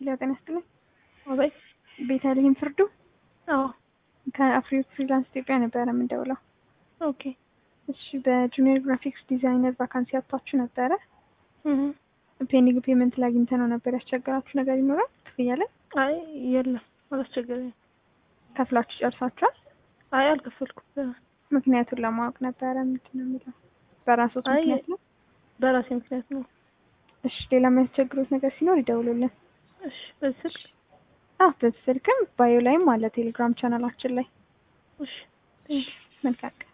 ሄሎ ጤና ይስጥልኝ። አቤት። ቤተልሔም ፍርዱ አዎ። ከአፍሪ ፍሪላንስ ኢትዮጵያ ነበረ የምንደውለው። ኦኬ። እሺ በጁኒየር ግራፊክስ ዲዛይነር ቫካንሲ አጥቷችሁ ነበረ። እህ ፔንዲንግ ፔመንት ላይ አግኝተነው ነበር። ያስቸገራችሁ ነገር ይኖራል? ክፍያ ላይ አይ የለም፣ አላስቸገረኝም። ከፍላችሁ ጨርሳችኋል? አይ አልከፈልኩም። ምክንያቱን ለማወቅ ነበረ። ምንድን ነው የሚለው? በራሶት አይ ምክንያት ነው? በራሴ ምክንያት ነው። እሺ ሌላ የሚያስቸግሩት ነገር ሲኖር ይደውሉልን። እሺ በዚህ ስልክ አዎ በዚህ ስልክም ባዮ ላይም አለ ቴሌግራም ቻናላችን ላይ። እሺ መልካም